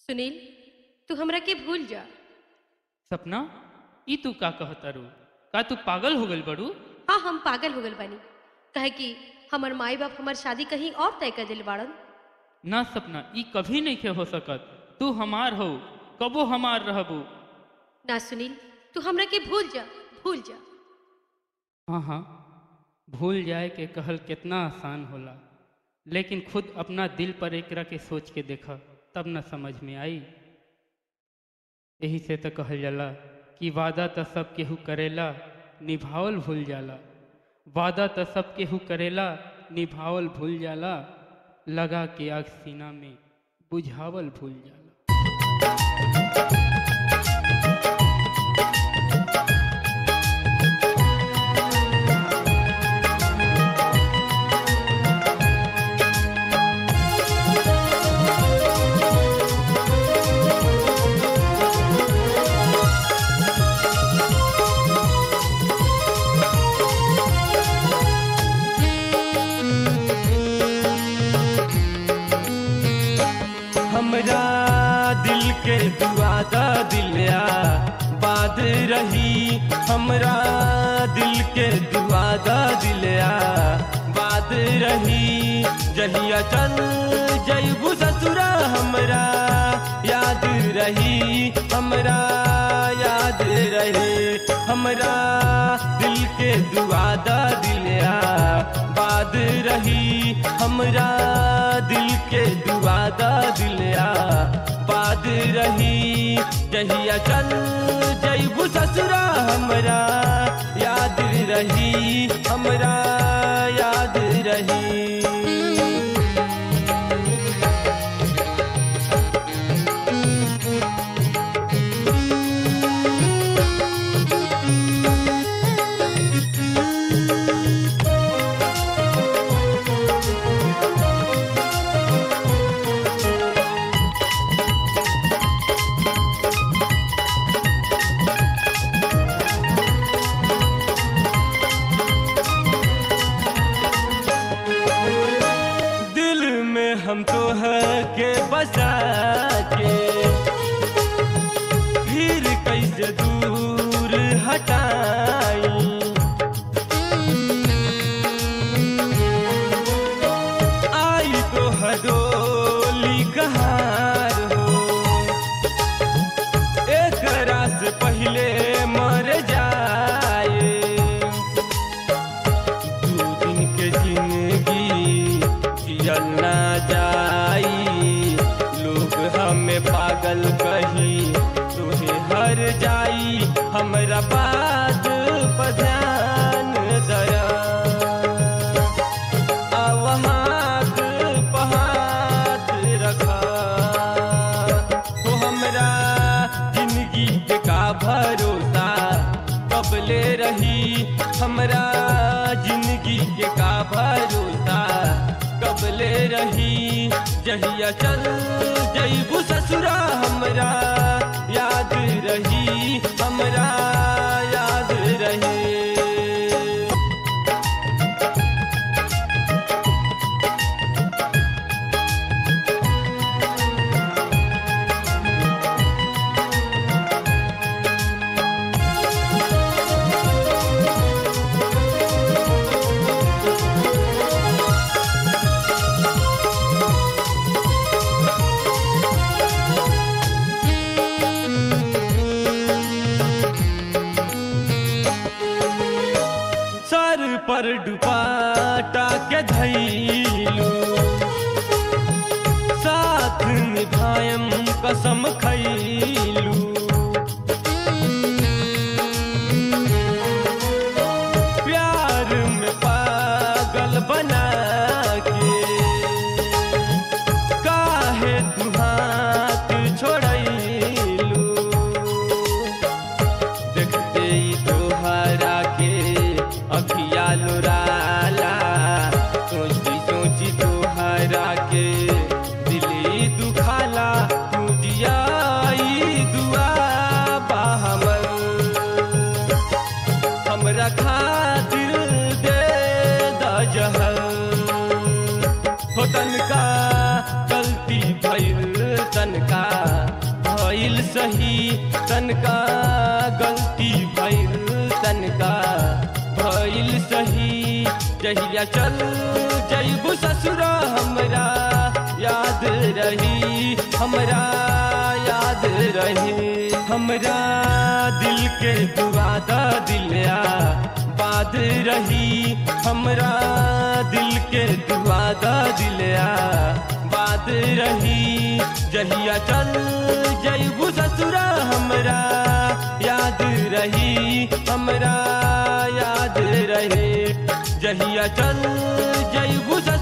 सुनील तू हमरा के भूल जा सपना ई तू का कहतारू का तू पागल हो गइल बड़ू हाँ हम पागल हो गल बानी कहे कि हमर माई बाप हमार शादी कहीं और तय कर दिल बाड़न ना सपना ई कभी नहीं खे हो सकत तू हमार हो कबो हमार रहबू ना सुनील तू हमरा के भूल जा भूल जा हाँ हाँ भूल जाए के कहल कितना आसान होला लेकिन खुद अपना दिल पर एकरा के सोच के देखा तब न समझ में आई यही से तो कहल जाला कि वादा तो सब केहू करेला निभावल भूल जाला वादा तो सब केहू करेला निभावल भूल जाला लगा के आग सीना में बुझावल भूल जाला हमरा दिल के दुआ दा दिलिया बाद रही हमरा दिल के दुआ दा दिलिया बाद रही जहिया चल जैबू ससुरा हमरा याद रही हमरा याद रही हमरा दिल के दुआ दा दिलिया बाद रही हमरा दिल के दुआ दा दिलिया बाद रही जहिया चल जैबू ससुरा हमरा याद रही हमरा याद रही दिल में हम तो है के बसा के फिर कैसे दूर हटाई आई तो हडोली कहार हो एक से पहले मर जाए दू दिन के जिंदगी जियल ना जाई लोग हमें पागल कही तुहे हर जाई हमरा बात पर ध्यान दया अब हाथ पर हाथ रखा तो हमरा जिंदगी के का भरोसा कबले रही हमरा जिंदगी के का भरोसा कबले रही जहिया चल जैबू ससुरा हमरा याद रही हमरा याद रही सर पर दुपाटा के धैलू साथ निभायम कसम खैलू प्यार में पागल बना के काहे तू हाथ छोड़ैलू देखते ही तोहरा के अखिया लुराला सोची सोची तोहरा के दिली दुखाला तू जिया भइल सही तनका गलती भइल तनका भइल सही जहिया चल जैबू ससुरा हमरा याद रही हमरा याद रही हमरा दिल के दुआ दा दिलिया बाद रही हमरा दिल के दुआ दा दिलिया बाद रही जहिया चल जैबू ससुरा हमरा याद रही हमरा याद रहे जहिया चल जैबू